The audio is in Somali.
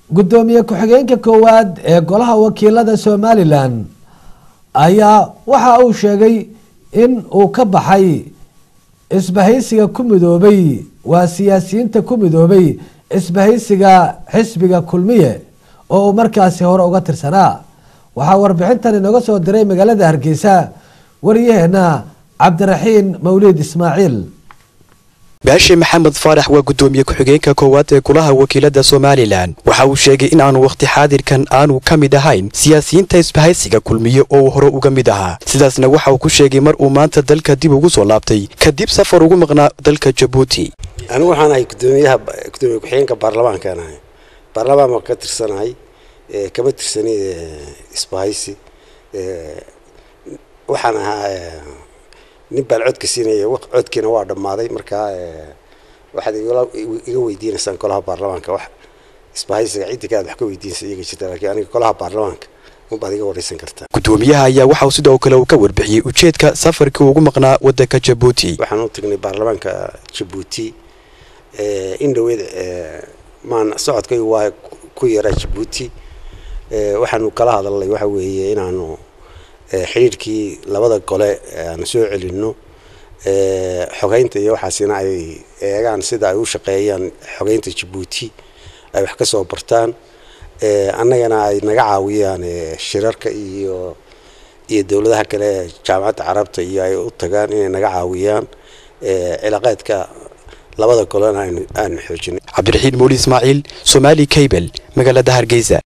guddoomiye ku-xigeenka koowaad ee golaha wakiilada somalilan ayaa waxa uu sheegay in uu ka baxay isbahaysiga ku midoobay waa siyaasiyiinta ku midoobay isbahaysiga xisbiga kulmiye oo uu markaasi hore uga tirsanaa waxaa warbixintan inooga soo diray magaalada hargeysa waryaheena cabdiraxiin mawliid ismaaciil baashe maxamed faarax waa guddoomiye ku-xigeenka koowaad ee golaha wakiilada somalilan waxa uu sheegay in aanu wakhti xaadirkan aanu ka mid ahayn siyaasiyiinta isbahaysiga kulmiye oo uu hore uga mid ahaa sidaasna waxa uu ku sheegay mar uu maanta dalka dib ugu soo laabtay kadib safar ugu maqnaa dalka jabuuti anigu waxaan ahay gudoomiyaha gudoomiye ku-xigeenka baarlamaankaan ahay baarlamaan baan ka tirsanahay kama tirsani isbahaysi waxaan ahaa nin baan codka siinaya codkiina waa dhammaaday markaa waxaad iga weydiinaysaan golaha baarlamaanka wax isbahaysiga ciddi kaaad wax ka weydiinaysa iyaga jirta laakiin aniga golaha baarlamaanka unbaad iga wareysan kartaa guddoomiyaha ayaa waxa uu sidoo kale uu ka warbixiyey ujeedka safarkii ugu maqnaa waddanka jabuuti waxaan u tagnay baarlamaanka jabuuti in dhaweed maan socodkaygu waa ku yaraa jabuuti waxaanu kala hadalnay waxa weeye inaanu xidhiirkii labada gole aanu soo celinno xogeynta iyo waxaasina ay eegaan sida ay u shaqeeyaan xogeynta jabuuti ay wax ka soo bartaan annagana ay naga caawiyaan shirarka iyo iyo dowladaha kale jaamacadda carabta iyo ay u tagaan inay naga caawiyaan cilaaqeedka labada golena aanu xoojinay cabdiraxiin muuli ismaaciil somaali cable magaalada hargeysa